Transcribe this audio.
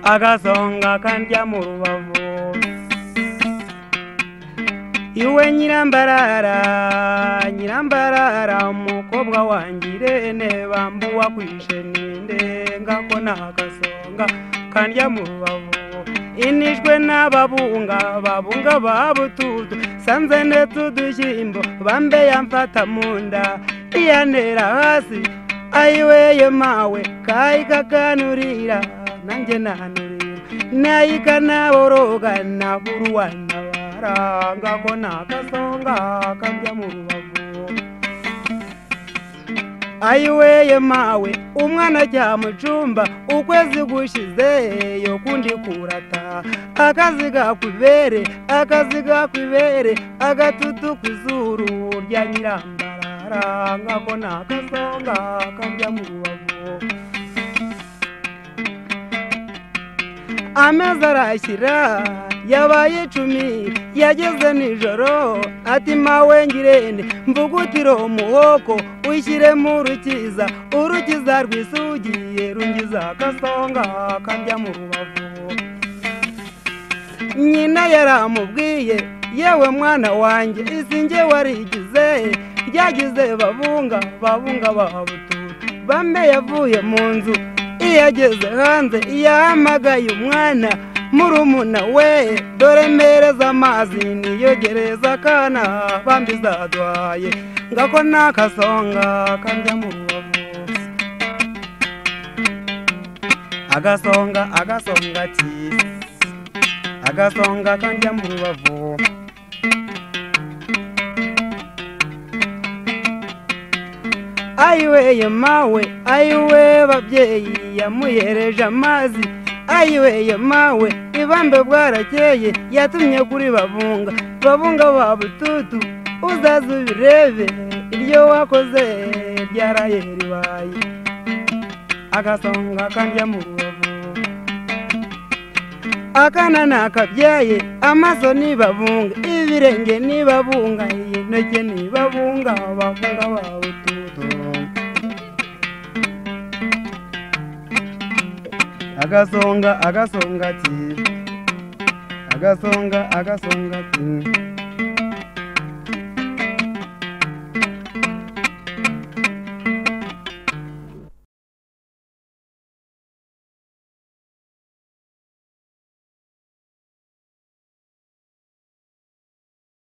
agasonga kandya mu rubavu iwe nyirambarara nyirambarara umukobwa wangirene bambuwa kwishe nindenga ko nagasonga kandya mu rubavu inishwe n'ababunga babunga babututu sanze ndetse udushyimbo bambe yamfata mu nda iyantera hasi ayiweye mawe kayikakanurira nanjye nanurira nayikanaboroga naburuwanabara ko nakasonga kambya mu rubavu ayiweye mawe umwana ajya mu cyumba ukwezi gushize yo kundi kurata akazi gakwibere akazi gakwibere agatutu ku izuru rya nyirambarara ko nakasonga kambya mu rubavu amezi arashyira yabaye icumi yageze nijoro ati mawe ngirende mvugutiro umuhoko wishyiremo urukiza urukiza rwisugiye rungiza agasonga kajya mu rubavu nyina yaramubwiye yewe mwana wanjye isi nge warigize ryagize babunga babunga babutura bambe yavuye mu nzu iyo ageze hanze yahamagaye umwana murumuna we dore mpereza amazi niyogereza akana bambi zaduhaye ngako nakasonga kajya mu rubavu agasonga agasonga ati agasonga kajya mu rubavu ayiweye mawe ayiwe babyeyi yamuhereje amazi ayiweye mawe ibambe bwarakeye yatumye kuri babunga babunga ba bututu uzaze ubirebe iryo wakoze ryaraye ribaye agasonga kajya mu rubavu akana nakabyaye amaso nibabunga ibirenge nibabunga intoki nibabunga babunga ba bututu agasonga agasonga ati agasonga agasonga ati